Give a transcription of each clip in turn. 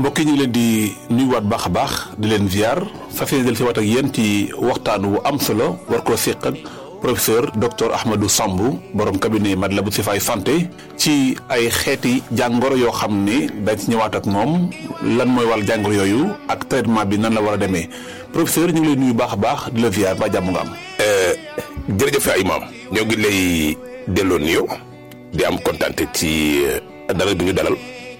mbokk yi ñu ngi leen di nuyuwaat baax a baax di leen ziar fas yéene del si waat ak yéen ci waxtaan wu am solo war koo séq ak professeur docteur Ahmadou Samb borom cabinet Matlaboul Chifaay santé ci ay xeeti jàngoro yoo xam ni dañ ci ñëwaat ak moom lan mooy wàll jàngoro yooyu ak traitement bi nan la war a demee professeur ñu ngi lay nuyu baax a baax di la ziar ba jàmm nga am. jërëjëf ay maam ñoo ngi lay delloo nuyoo di am kontaan ci dalal bi ñu dalal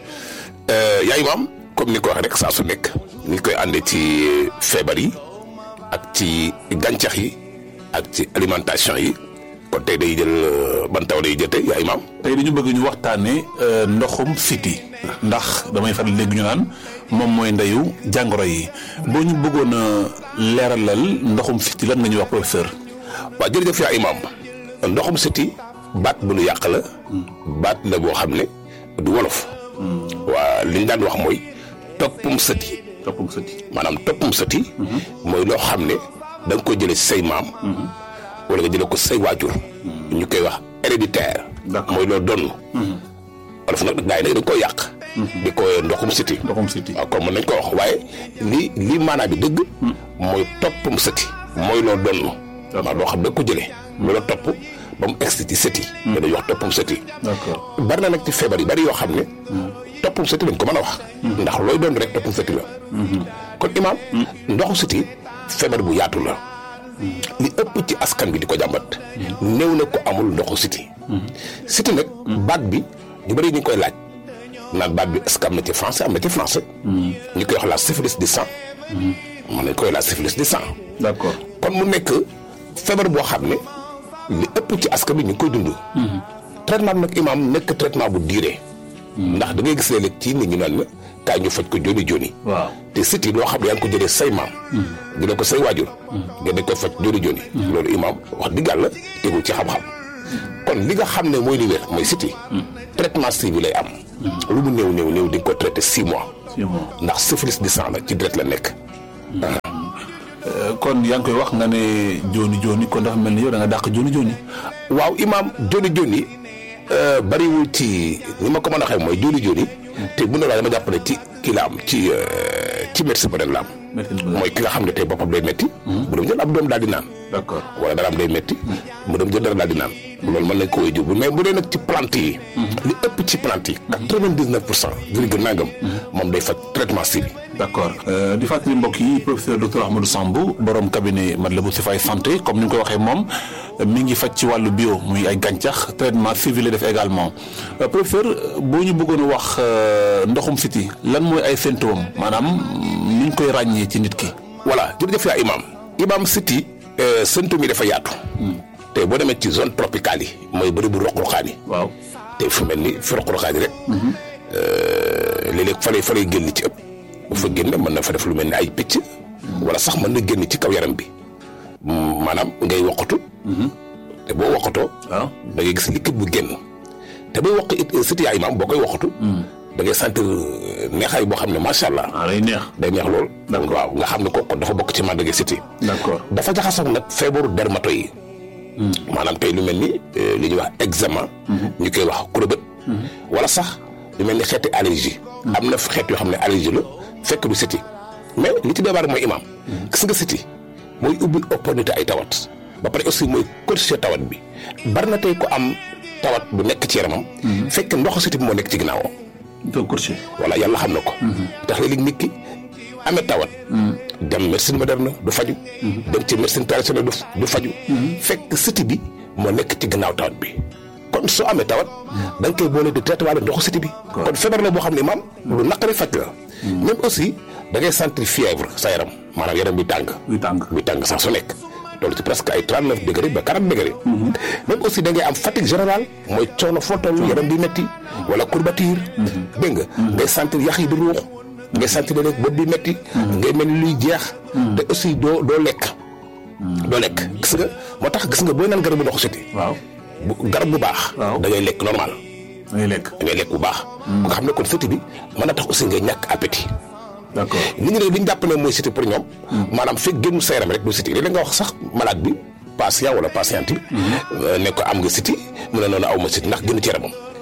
yaay maam comme ni ko waxee rek saa su nekk ni koy àndee ci feebar yi ak ci gàncax yi ak ci alimentation yi kon tey day jël ban taw day jël tey yaay maam. tey dañu bëgg ñu waxtaanee ndoxum siti ndax damay faral léegi ñu naan moom mooy ndeyu jàngoro yi boo ñu bëggoon a leeralal ndoxum siti lan nga ñuy wax professeur. waaw jërëjëf yaa imaam ndoxum siti baat bu nu yàq la baat la boo xam ne du wolof waa li ñu daan wax mooy toppum sëti toppum sëti maanaam toppum sëti mooy loo xam ne da nga ko jële si say maam wala nga jële ko say waajur ñu koy wax héréditaire mooy loo donn wolof nag gaa yi nag dañ koy yàq di ko ndoxum siti ndoxum siti waaw comme mën nañ ko wax waaye li li maanaa bi dëgg mooy toppum sëti mooy loo donn waaw loo xam da ko jëlee loola topp ba mu egsi ci sëti da dañuy wax toppum sëti d'accord bari na nag ci feebar yi bari yoo xam ne toppum sëti lañ ko mën a wax ndax looy doon rek toppum sëti la kon imaam ndoxu sëti feebar bu yaatu la li ëpp ci askan bi di ko jàmbat néew na ko amul ndoxu siti siti nag baat bi ñu bari ñu ngi koy laaj naan baat bi est-ce que am na ci français am na ci français ñu koy wax la syphilis du sang mën nañ koy la syphilis du sang d'accord kon mu nekk feebar boo xam ne li ëpp ci askan bi ñu ngi koy dund. traitement bi nag imaam nekk traitement bu diire. ndax da ngay gis léeg-léeg ci nit ñu naan la kaay ñu faj ko joni joni. waaw te siti loo xam ne yaa ngi ko jëlee say maam. jëlee ko say waajur. nga dañ koy faj joni joni. loolu imaam wax dëgg yàlla tegul ci xam-xam. kon li nga xam ne mooy li wér mooy siti traitement suivi lay am. lu mu néew néew néew di nga ko traité six mois. six mois ndax syphilis du sang la ci deret la nekk. kon yaa ngi koy wax nga ne jooni jooni kon dafa mel ni yow da nga dàq jooni jooni. waaw imaam joni joni bariwul ci ni ma ko mën a waxee mooy joni joni te bu ne la dama jàpp ne ci kii la am ci ci médecin ba la am. mooy ki nga xam ne tey boppam day métti. bu dem jël ab doom daal di naan. d'accord wala dara am day métti. mu dem jël dara daal di naan. loolu mën nañ ko wéy jur mais bu dee nag ci plante yi. li ëpp ci plante yi. quatre-vingt-dix-neuf pour cent. virgule nangam. moom day faj traitement suivi. d'accord di fàttali mbokk yi professeur docteur Ahmadou Samb borom cabinet Matlaboul Chifaay santé comme ni nga ko waxee moom mi ngi faj ci wàllu bio muy ay gàncax traitement suivi la def également professeur boo ñu bëggoon a wax ndoxum siti lan mooy ay symptômes maanaam ni ñu koy ràññee ci nit ki. voilà jërëjëf yaa imaam imaam siti symptômes yi dafa yaatu. te boo demee ci zone tropicale yi mooy bëri bu roq-roqaan yi. waaw te fu mel ni fi roq-roqaan yi rek. léeg-léeg fa lay fa lay génn ci ëpp. bu fa génne mën na fa def lu mel ni ay picc. wala sax mën na génn ci kaw yaram bi. maanaam ngay woqatu. te boo woqatoo. waaw da ngay gis liquide bu génn. te booy woq it siti yaay maam boo koy woqatu. da ngay sentir neexaay boo xam ne macha allah. ah day neex. day neex lool. D'accord. waaw nga xam ne kooku dafa bokk ci màndarga siti. d'accord dafa jaxasoo nag feebaru dermato yi. maanaam tey lu mel ni li ñuy wax eczéma. ñu koy wax kurobët. wala sax lu mel ni xeeti allergie. am na xeet yoo xam ne allergie la fekk du siti mais li ci débar mooy imaam. gis nga siti mooy ubbi opportunité ay tawat. ba pare aussi mooy corriger tawat bi bari na tey ko am tawat bu nekk ci yaramam. fekk ndoxu siti bi moo nekk ci ginnaawam. doo courtier. voilà yàlla xam na ko. tax léeg-léeg nit ki amee tawat. dem médecine moderne du faju dem ci médecine traditionnelle du du faju fekk siti bi moo nekk ci gannaaw tawat bi. kon soo amee tawat. da nga koy boole di traité waale ndoxu siti bi. kon feebar la boo xam ne maam lu naqari faj la. même aussi da ngay sentir fièvre sa yaram maanaam yaram bi tàng. buy tàng. bi tàng sax su nekk. loolu ci presque ay 39 degré ba 40 degré. même aussi da ngay am fatigue générale mooy coono foo toll yaram bi metti wala courbature. dégg nga ngay sentir yax yi di ruux. ngay sentir ne bopp bi metti ngay mel ni luy jeex. te aussi doo doo lekk. doo lekk gis nga moo tax gis nga booy naan garabu ndoxu siti waaw bu garab bu baax. waaw da ngay lekk normal. da ngay lekk. da ngay lekk bu baax. bu nga xam ne kon siti bi mën na tax aussi ngay ñàkk appétit. d'accord nit ñi ne li ñu jàpp ne mooy siti pour ñoom. maanaam fekk génn sa yaram rek du siti léeg-léeg nga wax sax malade bi patient wala patiente bi. ne ko am nga siti mu ne noonu aw ma siti ndax génn ci yaramam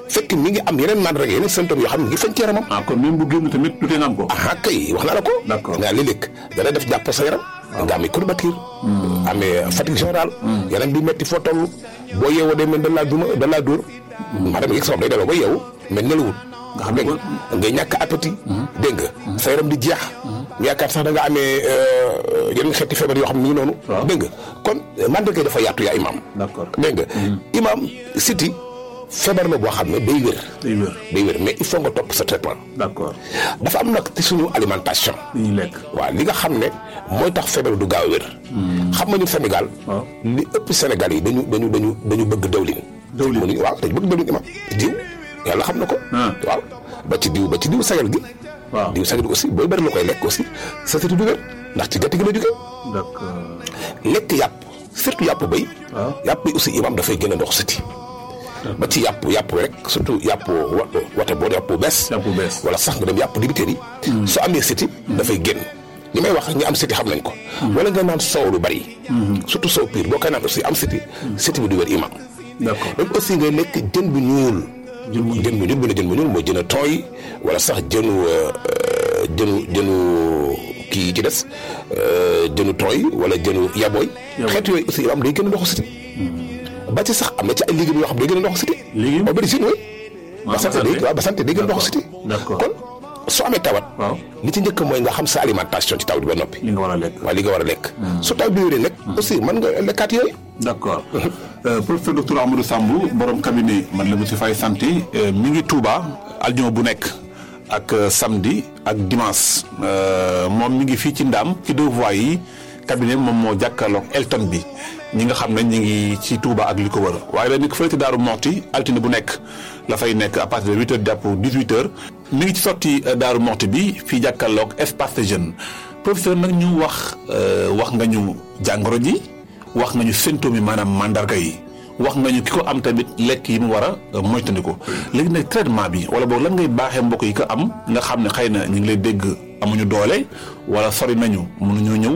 fekk mi ngi am yeneen mandarga yeneen symptômes yoo xam ne ngi fañ ci yaramam ah kon même bu génn tamit du tee nga am ko. ah kay wax naa la ko D'accord. nga léeg-léeg dana def jàpp sa yaram nga amee courbature amee fatigue générale yaram bi metti foo toll boo yeewoo day mel da laa duma da laa dóor maanaam yëg sa bopp day demee ba yeewu mais nelawul Nga xam ne dégg nga ngay ñàkk appétit dégg nga sa yaram di jeex nga yaakaar sax da nga amee euh, yeneen xeeti feebar yoo xam ne ni ngi noonu Waaw. dégg nga kon mandarga yi dafa yaatu yaa imam D'accord. dégg nga imam siti feebar la boo xam ne day wér day wér. day wér mais il faut nga topp sa traitement d'accord dafa am nag ci suñu alimentation li ñuy lekk. waaw li nga xam ne mooy tax feebar du gaaw a wér xam nga ñu Sénégal waaw. li ëpp Sénégal yi dañu dañu dañu dañu bëgg dawlin Dawlin. mënuñu waaw dañu bëgg dawlin imam diw yàlla xam na ko Ah. waaw ba ci diw ba ci diw sagal gi waaw diw sagal gi aussi booy bëri la koy lekk aussi sa siti du wér ndax ci gerte gi la jógee d'accord. lekk yàpp surtout yàpp béy waaw. yàpp bi aussi imam dafay gën a ndox siti ba ci yàpp yàpp rek surtout yàpp wa wate boo yàpp bu bees Yàpp bu bees. wala sax nga dem yàpp dibiteer yi soo amee siti dafay génn li may wax ñi am siti xam nañ ko wala nga naan soow lu bari surtout soow piir boo koy naan aussi am siti siti bi du wér imam d'accord. donc aussi nga lekk jën bu ñuul Jën bu ñuul. jën bu ñuul bu ne jën bu ñuul mooy jën a tooy wala sax jënu euh, euh, jënu jënu kii yi ci des euh, jënu tooy wala jënu yabooy Yabooy. xeet yooyu aussi imam day gën a ndoxu siti ba ci sax am na ci ay légumes yoo xam day gën a ndoxu siti Légumes? aubergine oui waaw ba sant day waaw ba sant day gën a ndoxu siti D'accord. kon soo amee tawat waaw. li ci njëkk mooy nga xam sa alimentation ci tawat bi ba noppi li nga war a lekk. waaw li nga war a lekk su taw bi wéree nag aussi mën nga lekkaat yooyu d'accord Euh, professeur docteur Amadou Samb borom cabinet man la monsieur Faye santé euh, mi ngi Touba aljuma bu nekk ak euh, samedi ak dimanche Euh, moom mi ngi fii ci Ndaam ci deux voies yi cabinet moom moo jàkkaarloog Elton bi ñi nga xam ne ñi ngi ci Touba ak li ko wër waaye dañu ko fële ci Daaru Moxti altine bu nekk la fay nekk à partir de huit heures jàpp dix-huit heures mi ngi ci sotti euh, Daaru Moxti bi fii jàkkaarloog espace de jeune professeur nag ñu wax euh, wax nga ñu jàngoro ji wax nga ñu symptômes yi maanaam mandarga yi wax nga ñu ki ko am tamit lekk yi mu war a moytandiku léegi nag traitement bi wala boog lan ngay baaxee mbokk yi ko am nga xam ne xëy na ñu ngi lay dégg amuñu doole wala sori nañu mënuñoo ñëw